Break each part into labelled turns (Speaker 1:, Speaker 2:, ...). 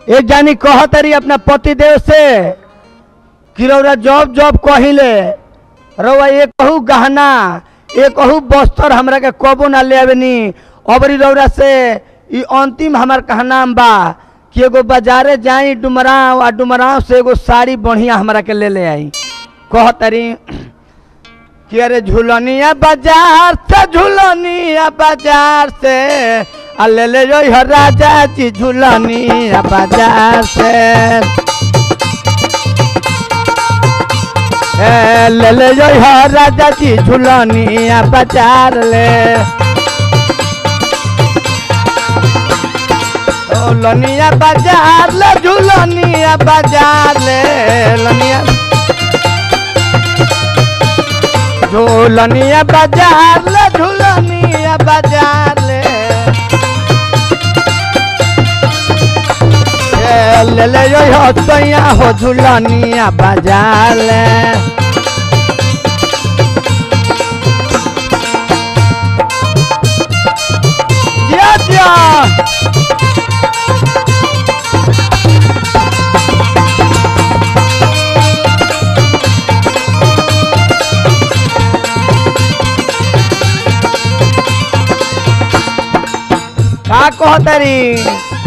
Speaker 1: एक जानी कहतरी अपना पति देव से कि रौरा जॉब जॉब कहिले रौआ एक कहू गहना एक कहू बस्तर हमरा के कबो ना ले आवेनी अबरी रौरा से ई अंतिम हमार कहनाम बा कि एगो बाजारे जाई डुमराव आ डुमराव से एगो साड़ी बढ़िया हमरा के ले ले आई कहतरी कि अरे झूलनिया बाजार से झूलनिया बाजार से आ ले ले जो हर राजा जी झूलनिया बाजार से ए, ले ले जो हर राजा जी झूलनिया बाजार ले ओ लनिया बाजार ले झूलनिया बाजार ले लनिया झूलनिया बाजार ले झूलनिया बाजार ले ए, ले ले यो हो तैया हो झूलनिया बाजार ले जिया जिया का कहतरी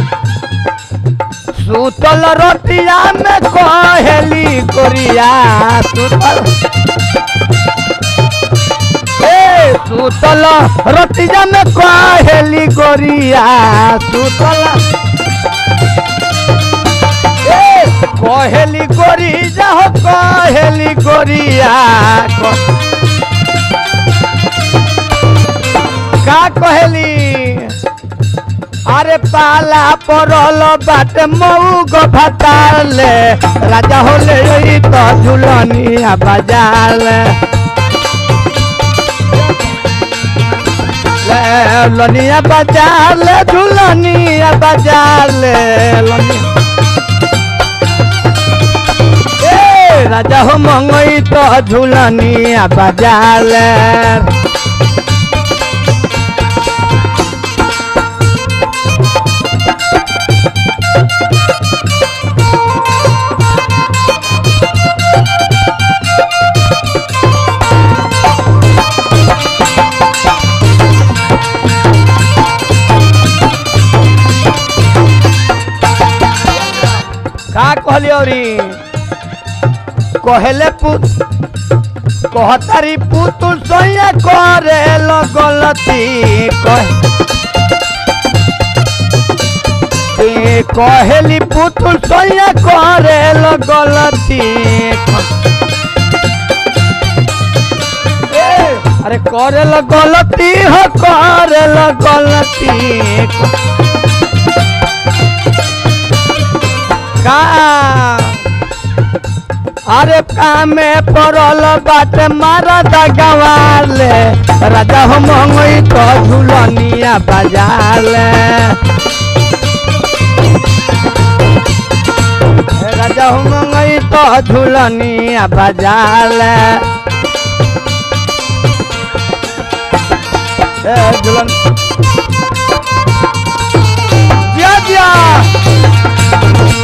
Speaker 1: सुतल रोटिया में कहेली कोरिया सुतल ए सुतल रोटिया में कहेली गोरिया सुतल ए कहेली गोरी जाहो कहेली गोरिया क- का कहेली अरे पाला परल बाट मऊ गो भताले राजा होले ई तो झुलनिया बाजार ले लनिया बाजार ले झुलनिया बाजार ले लनिया ए राजा हो मंगई तो झुलनिया बाजार ले का कहली औरी कहले पुत कहतारी पुतुल सोया करे लो गलती कह ए, कहली पुतुल सोया करे लो गलती ए, अरे करे लो गलती हो करे लो गलती का अरे कामे पड़ल बाटे मारा गवाले राजा हो मंगई तो झुलनिया बजाले राजा हो मंगई तो झुलनिया बजाले ए झुलन जिया जिया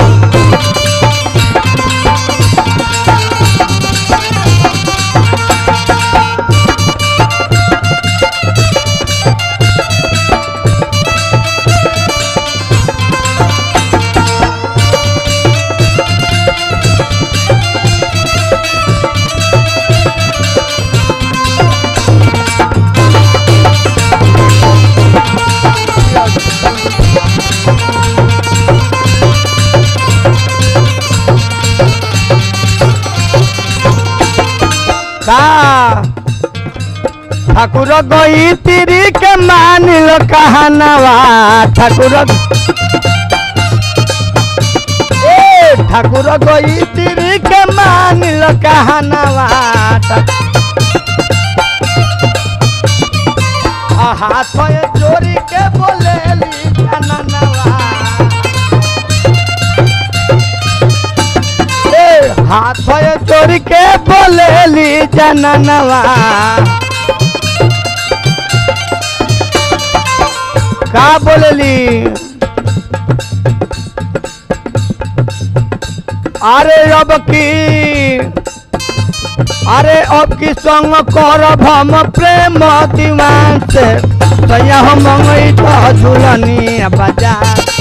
Speaker 1: का ठाकुर गई तिरी के मानिल कहनवा ठाकुर ए ठाकुर गई तिरी के मानिल कहनवा आ हाथ चोरी के बोलेली जननवा ए हाथ चोरी के बोलेली जननवा का बोलेली अरे अब की अरे अब की संग करब हम प्रेम दीवान से सैया हम मंगई तो झूलनी बजा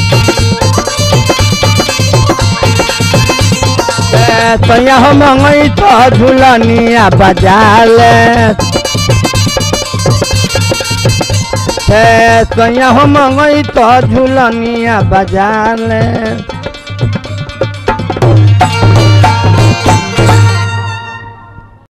Speaker 1: ए, सैया हम मंगई तो झूलनी बजा ले ए, सैया हम मंगई तो झूलनी बजा ले